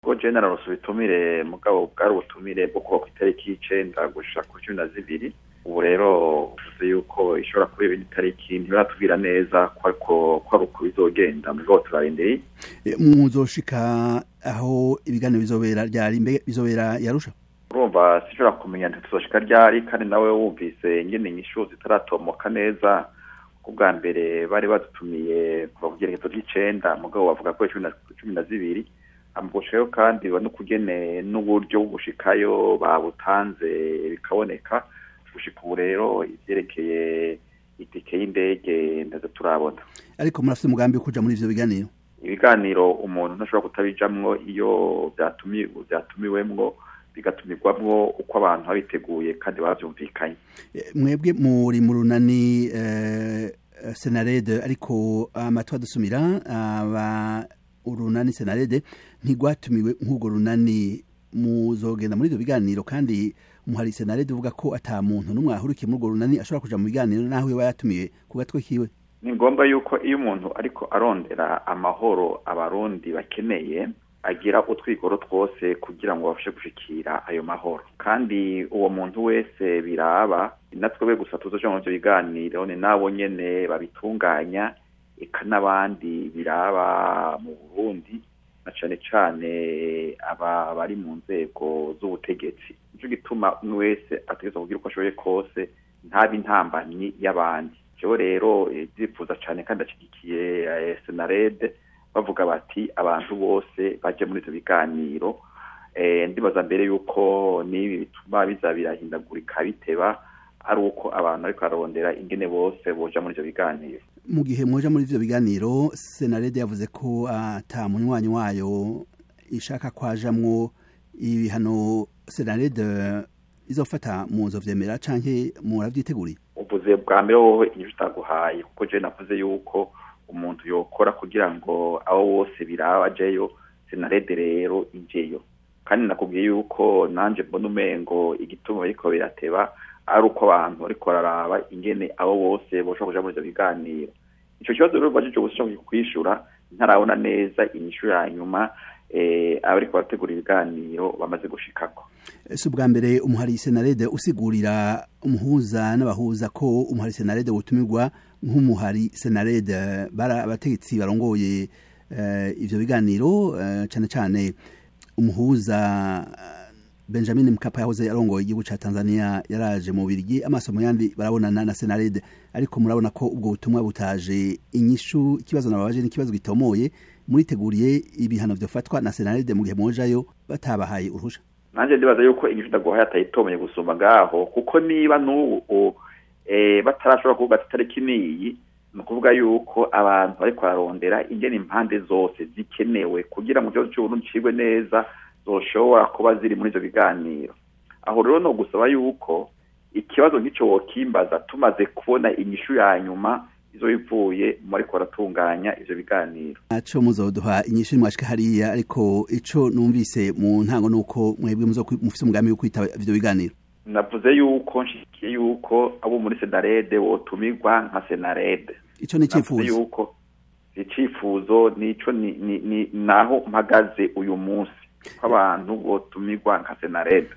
ko general ubutumire mugabo bwari ubutumire bwo kuba ku itariki y'icenda gushika ku cumi na zibiri ubu rero uvuze yuko ishobora kuba ibindi tariki ntibaratubwira neza ko ari uko bizogenda mugabo turarindiriye muzoshika aho ibiganiro bizobera ryari mbe bizobera yarusha urumva sinshobora kumenya ntituzoshika ryari kandi nawe wumvise ingene inyishu zitaratomoka neza ku bwa mbere bari badutumiye kuva ku byerekezo by'icenda mugabo bavuga ko cumi na zibiri amugushayo kandi n'ukugene n'uburyo bwo gushikayo babutanze bikaboneka gushika ubu rero ivyerekeye itike y'indege ndaza turabona ariko murafite umugambi wo kuja muri ivyo biganiro ibiganiro umuntu ntashobora kutabijamwo iyo vyatumiwemwo bigatumirwamwo uko abantu babiteguye kandi bavyumvikanye mwebwe muri mu runani senarede ariko amatwi adusumira aba urunani senarede ntigwatumiwe nk'urwo runani muzogenda muri ivyo biganiro kandi umuhari senarede uvuga ko ata muntu n'umwe ahurikiye muri urwo runani ashobora kuja mu biganiro naho yoba yatumiwe ku gatwe kiwe ni ngombwa yuko iyo umuntu ariko arondera amahoro abarundi bakeneye agira utwigoro twose kugira ngo babashe gushikira ayo mahoro kandi uwo muntu wese biraba natwebwe gusa tuzoja mu ivyo biganiro ni nabo nyene babitunganya eka n'abandi biraba mu burundi na cane cane aba bari mu nzego z'ubutegetsi nico gituma umwe wese ategerezwa kugira uko ashoboye kose ntabe intambanyi y'abandi jewe rero ndifuza cane kandi ashigikiye senarede bavuga bati abantu bose baje muri ivyo biganiro ndibaza mbere yuko n'ibi bituma biza birahindagurika biteba ari uko abantu ariko ararondera ingene bose boja muri ivyo biganiro mu gihe mwoja muri ivyo biganiro senarede yavuze ko ata munywanyi wayo ishaka kwajamwo ibihano senarede izofata mu nzovyemera canke muravyiteguriye uvuze bwa mbere wowe inyishu utaguhaye kuko je navuze yuko umuntu yokora kugira ngo abo bose biraba ajeyo senarede rero injeyo kandi nakubwiye yuko nanje mbona umengo igituma biriko birateba ari uko abantu bariko bararaba ingene abo bose boshobora kuja muri ivyo biganiro ico kibazo rero bajije gushobora kwishura ntarabona neza inyishu ya nyuma abariko barategura ibiganiro bamaze gushikako si ubwa mbere umuhari senarede usigurira umuhuza n'abahuza ko umuhari senarede wotumirwa nk'umuhari senarede bari abategetsi barongoye ivyo biganiro cane cane umuhuza benjamin mkapa yahoze arongoye igihugu ca tanzania yaraje mu birigi amaso mu yandi barabonana na senarede ariko murabona ko ubwo butumwa butaje inyishu ikibazo nababaje n'ikibazo gitomoye muriteguriye ibihano vyofatwa na senarede mu gihe mojayo batabahaye uruhusha nanje ndibaza yuko inyishu ndaguhaye atayitomeye gusumba ngaho kuko niba n'ubu batarashobora kuvuga ati itariki niyi ni ukuvuga yuko abantu bariko bararondera ingene impande zose zikenewe kugira ngo ikibazo c'uburundi cigwe neza zoshobora kuba ziri muri ivyo biganiro aho rero no gusaba yuko ikibazo nk'ico wokimbaza tumaze kubona inyishu ya nyuma izo bivuye mu ariko baratunganya ivyo biganiro naco muzoduha inyishu mwashika hariya ariko ico numvise mu ntango nuko mwebwe mufise umugambi wo kwitaba ivyo biganiro navuze yuko nshikiye yuko abo muri senarede wotumirwa nka senarede ico ni icifuzo yuko icifuzo nico ni, ni, ni naho mpagaze uyu munsi ko abantu botumirwa nka senarede